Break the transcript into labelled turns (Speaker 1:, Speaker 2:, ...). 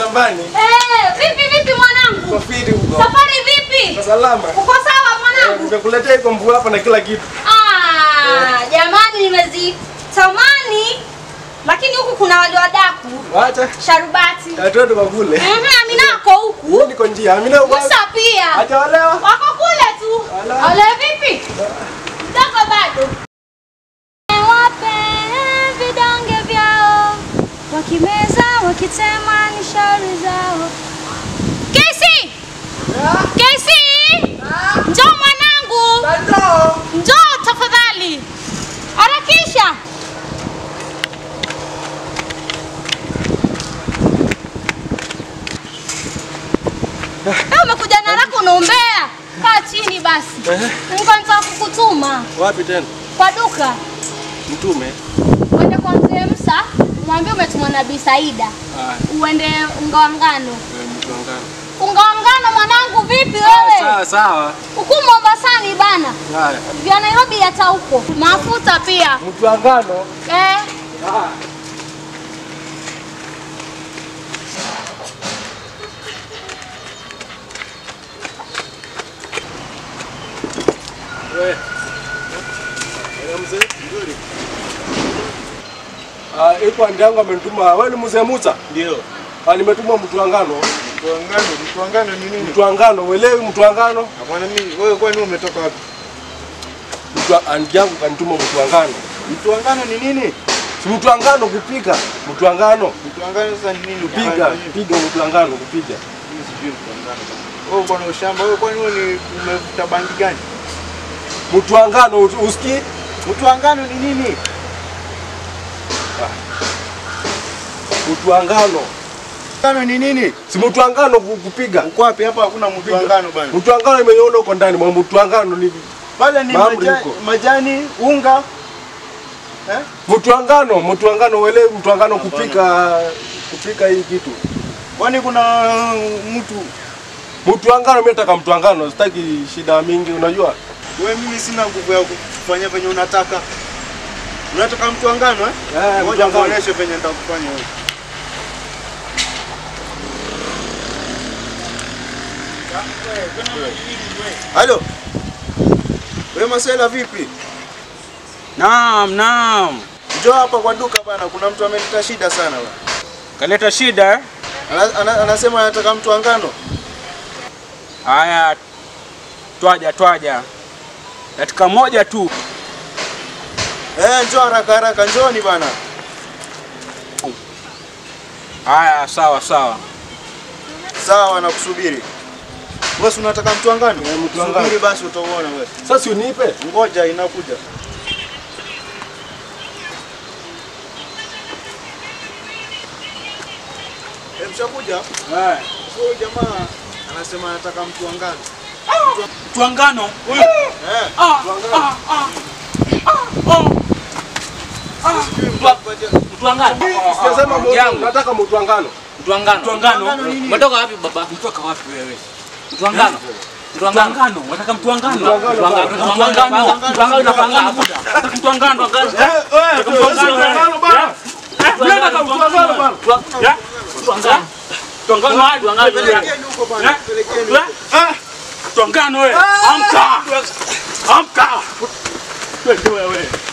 Speaker 1: shambani.
Speaker 2: Eh, vipi vipi mwanangu?
Speaker 1: Kwa fiti huko.
Speaker 2: Safari vipi?
Speaker 1: Kwa salama.
Speaker 2: Uko sawa
Speaker 1: Eh,
Speaker 2: mwanangu?
Speaker 1: Nimekuletea iko mbua hapa na kila kitu.
Speaker 2: Ah, jamani nimezitamani. Lakini huku kuna wale wadaku.
Speaker 1: Wacha.
Speaker 2: Sharubati.
Speaker 1: Watoto kwa kule.
Speaker 2: Mhm, Amina ako huku.
Speaker 1: Mimi niko njia. Amina uko.
Speaker 2: Musa pia.
Speaker 1: Acha walewa.
Speaker 2: Wako kule tu.
Speaker 1: Ala.
Speaker 2: Ole vipi? Mdogo bado. Wape vidonge vyao. Wakimeza wakitema ni shauri zao. Kesi! Kesi! Njoo mwanangu.
Speaker 1: Bado.
Speaker 2: Njoo tafadhali. Harakisha. Eh, umekuja na haraka unaombea. Kaa chini basi.
Speaker 1: Eh.
Speaker 2: Nilikuwa nataka kukutuma
Speaker 1: Wapi tena?
Speaker 2: kwa duka.
Speaker 1: Mtume.
Speaker 2: Uende kwa mzee Musa, mwambie umetumwa na Bi Saida.
Speaker 1: Ah,
Speaker 2: Uende unga wa ngano.
Speaker 1: wewe mtu wangana.
Speaker 2: Unga wa ngano mwanangu vipi wewe?
Speaker 1: Sawa sawa.
Speaker 2: Huku Mombasani bana.
Speaker 1: Haya.
Speaker 2: Vya Nairobi hata huko. Mafuta pia.
Speaker 1: Mtu wangano.
Speaker 2: Eh.
Speaker 1: Ah. We. Wewe mzee, nzuri. Ah, iko andi yangu amenituma. Wewe ni mzee Musa?
Speaker 3: Ndio.
Speaker 1: Ah, nimetumwa mtu wangano.
Speaker 3: Mtuangano, mtuangano ni nini?
Speaker 1: Mtu wangano, uelewi mtu wangano?
Speaker 3: Hapana mimi, wewe kwani umetoka wapi?
Speaker 1: Mtu wa- andi yangu kanituma mtu wangano.
Speaker 3: Mtuangano ni nini?
Speaker 1: Si mtu wangano kupiga. Mtu wangano.
Speaker 3: Mtuangano sasa ni nini?
Speaker 1: Kupiga,
Speaker 3: Kufanya nini?
Speaker 1: piga mtu wangano kupiga.
Speaker 3: Mimi sijui mtuangano. Wewe uko na ushamba, wewe kwani wewe ni umevuta bangi gani?
Speaker 1: Mtu wangano usikii?
Speaker 3: Mtuangano ni nini?
Speaker 1: Mtu wangano.
Speaker 3: Mtuangano ni nini?
Speaker 1: Si mtu wangano ku- kupiga.
Speaker 3: Uko wapi hapa hakuna mtuangano bana.
Speaker 1: Mtu wangano imeiona huko ndani mwa mtu wangano ni
Speaker 3: Pale ni
Speaker 1: Mahamri
Speaker 3: majani,
Speaker 1: huko.
Speaker 3: majani, unga. Eh?
Speaker 1: mtu wangano, mtu wangano uelewi mtu wangano kupika kupika hii kitu.
Speaker 3: Kwani kuna mtu
Speaker 1: Mtu wangano mimi nataka mtu wangano, sitaki shida mingi unajua.
Speaker 3: wewe, mimi sina nguvu ya kufanya venye unataka. Unataka mtuangano eh?
Speaker 1: Eh, mtu
Speaker 3: Ngoja
Speaker 1: wangano.
Speaker 3: muoneshe venye nitakufanya wewe. Halo. Wewe Masela vipi?
Speaker 4: Naam, naam.
Speaker 3: Njoo hapa kwa duka bana, kuna mtu ameleta shida sana bana.
Speaker 4: Kaleta shida eh?
Speaker 3: Ana, ana, anasema anataka mtuangano.
Speaker 4: Haya, twaja twaja, dakika moja tu.
Speaker 3: Eh, njoo haraka haraka, njooni bana.
Speaker 4: Haya, sawa sawa.
Speaker 3: Sawa, nakusubiri. Wewe si unataka mtuangano?
Speaker 1: Eh, mtuangano.
Speaker 3: Subiri basi utauona wewe.
Speaker 1: Sasa unipe.
Speaker 3: Ngoja inakuja. Eh, mshakuja?
Speaker 4: Eh,
Speaker 3: Huyu jamaa anasema anataka mtuangano.
Speaker 4: Tuangano.
Speaker 3: Eh,
Speaker 4: Ah, ah, ah.
Speaker 3: sijui mtakupatia.
Speaker 4: Tuangano.
Speaker 1: Sijasema mtu-
Speaker 4: Yangu.
Speaker 1: nataka mtu wangano.
Speaker 5: Mtuangano.
Speaker 4: Mtuangano nini?
Speaker 5: Umetoka wapi baba?
Speaker 4: Mtoka wapi wewe?
Speaker 5: Mtuangano. Mtuangano.
Speaker 4: Mtuangano, wataka mtuangano.
Speaker 1: Mtuangano.
Speaker 5: Mtuangano.
Speaker 4: Mtuangano, mtuangano unapangana muda. Wataka mtuangano.
Speaker 1: Eh, eh,
Speaker 4: Mtuangano
Speaker 1: bana. Nataka mtu wangano bana.
Speaker 4: Mtuangano. Mtuangano hadi wangapi?
Speaker 3: Pelekeni huko bana, pelekeni.
Speaker 4: Eh? Mtuangano wewe. Amka. Amka. Wewe wewe.